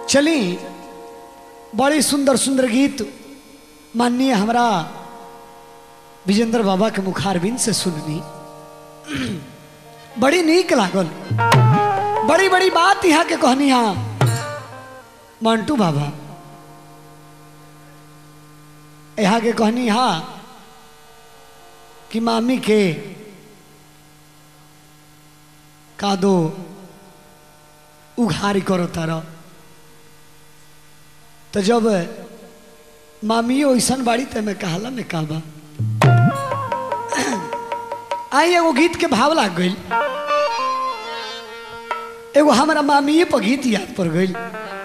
चली बड़ी सुंदर सुंदर गीत माननीय हमरा विजेंद्र बाबा के मुखारबिन से सुननी बड़ी नीक लागल बड़ी बड़ी बात यहाँ के कहनी हाँ मंटू बाबा यहाँ के कहनी हाँ कि मामी के का दो उघारी करो तारा तो जब मामियो ऐसन बाड़ी ते में कहला में कहबा आई एगो गीत के भाव लाग गई एगो हमारा मामिए पर गीत याद पड़ गई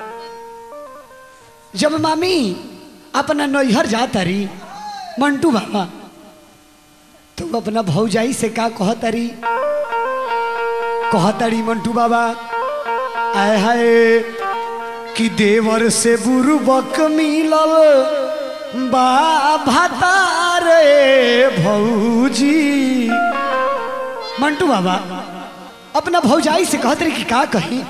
जब मामी अपना नैहर जाता रही मंटू बाबा तो वो अपना भौजाई से का कहतरी कहतरी मंटू बाबा आय हाय कि देवर से बुरबक मिलल बा भातारे भौजी मंटू बाबा अपना भौजाई से कहत रही कि का कही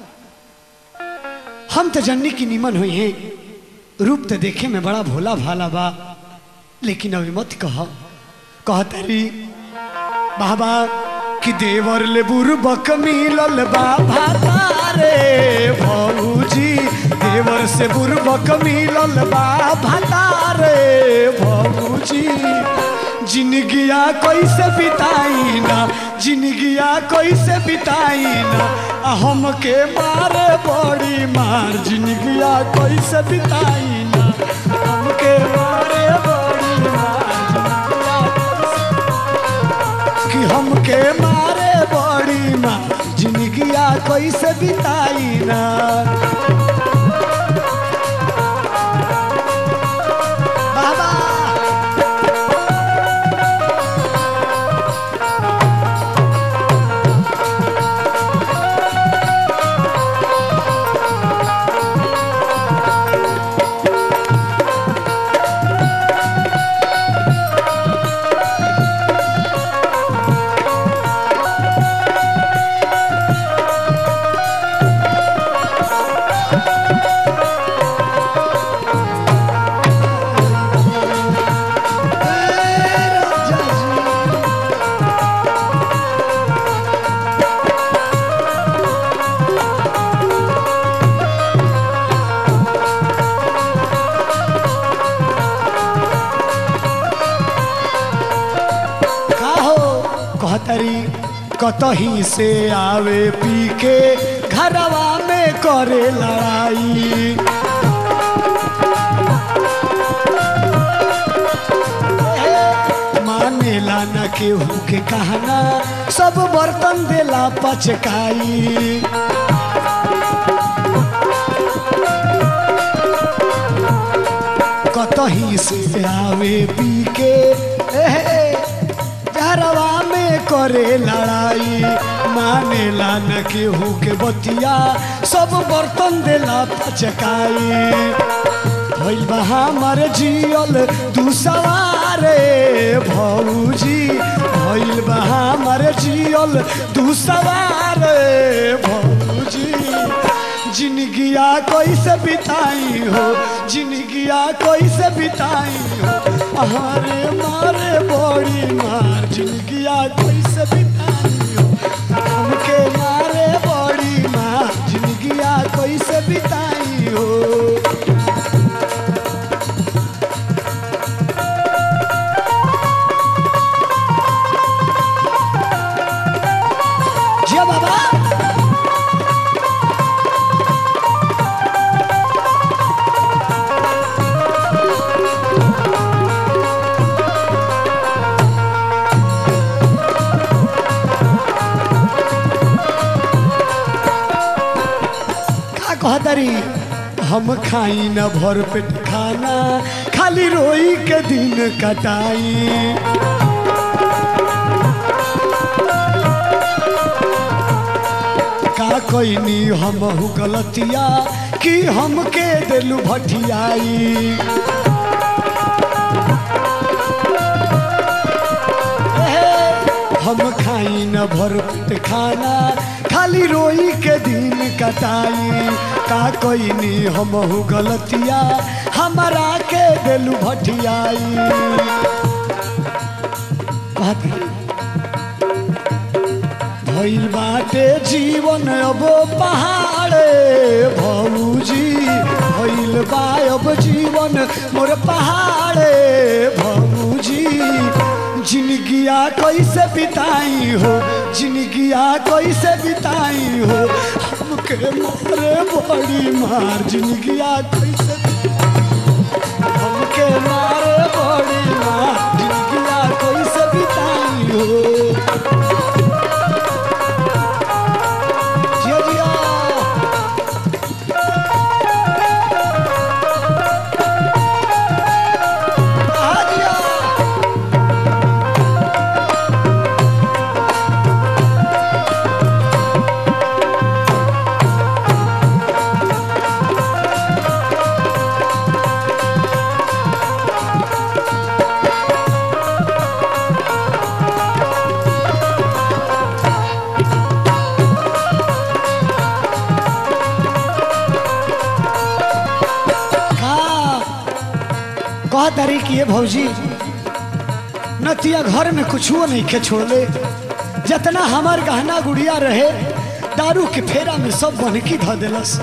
हम तो जन्नी की निमन हुई हैं रूप तो देखे में बड़ा भोला भाला बा लेकिन अभी मत कह कहतरी बाबा कि देवर ले बुरबक मिलल बा भातारे भौजी देवर से बुरबक मिलल बा भातारे भौजी जिंदगिया कैसे बिताई ना जिंदगिया कैसे बिताई ना आ हमके मारे बड़ी मार जिंदगिया कैसे बिताई ना हमके मारे बड़ी मार जिंदगिया कैसे- कि हमके मारे बड़ी माँ जिंदगिया कैसे बिताई ना बाबा का हो कहतरी कतही से आवे पी के घरवा में करे लड़ाई मानेला न केहू के कहना सब बर्तन देला पचकाई कतही से आवे पी के एहे, घरवा में करे लड़ाई मानेला न केहू के बतिया सब बर्तन देला पचकाई भइल बा हमर जियल दू सवारे भौजी भइल बा हमर जियल दू सवारे भौजी जिंदगिया कैसे बिताई हो जिंदगिया कैसे बिताई हो हमारे मारे बड़ी मार जिंदगिया कैसे बिताई हो हमके मारे बड़ी मार जिंदगिया कैसे बिताई हो जिया बाबा का कहतरी हम खाई न भर पेट खाना खाली रोई के दिन कटाई का कोई हमहू गलतिया कि हमके दिलू भटियाई हम खाई न भर पेट खाना खाली रोई के दिन कटाई का कोई नी हमहू गलतिया हमारा के दिलू भटियाई बात है। भइल बाटे जीवन अब पहाड़े भौजी भइल बा अब जीवन मोर पहाड़े भौजी जिंदगिया कैसे बिताई हो जिंदगिया कैसे बिताई हो हमके मारे बड़ी मार जिंदगिया कैसे हमके मारे बड़ी मार जिंदगिया कैसे बिताई हो जिया जिया आ जिया का कह तारी कि ये भौजी नतिया घर में कुछुओ नहीं के छोड़ले जितना हमार गहना गुड़िया रहे दारू के फेरा में सब बनकी ध देलस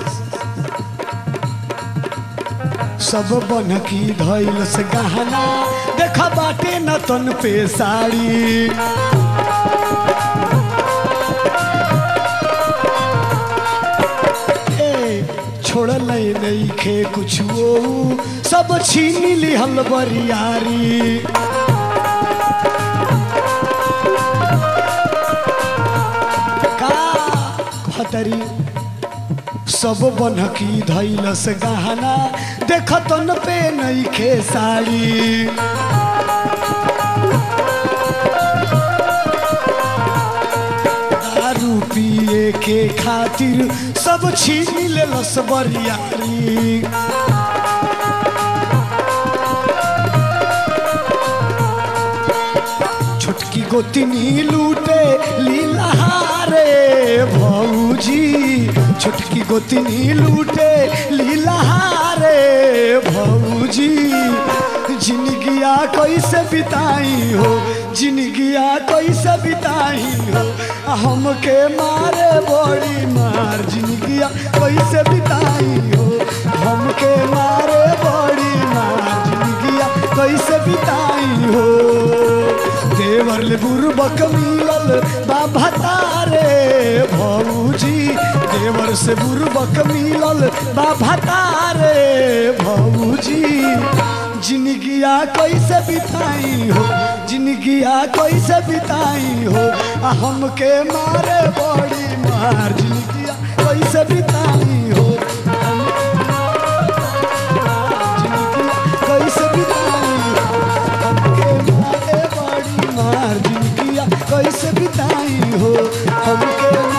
सब बनकी धैलस गहना देखा बाटे न तन पे साड़ी ए छोड़ल नहीं खे कुछ वो सब छीन लिहल बरियारी का खतरी सब बनकी धैलस गहना देखतन पे नहीं खे साड़ी दारू पिए के खातिर सब छीन लेलस बरियारी छोटकी गोतिनी लूटे लीलाहारे भौजी छोटकी गोतिनी लूटे लीलाहारे भौजी जिंदगिया कैसे बिताई हो जिंदगिया कैसे बिताई हो आ हमके मारे बड़ी मार जिंदगिया कैसे बिताई हो हमके मारे बड़ी मार जिंदगिया कैसे बिताई हो देवर ले बुरबक मिलल बाबा तारे भौजी देवर से बुरबक मिलल बाबा तारे भौजी जिंदगिया कैसे बिताई हो जिंदगिया कैसे बिताई हो आ हमके मारे बड़ी मार जिंदगिया कैसे बिताई हो जिंदगिया कैसे बिताई हो हमके मारे बड़ी मार जिंदगिया कैसे बिताई हो हमके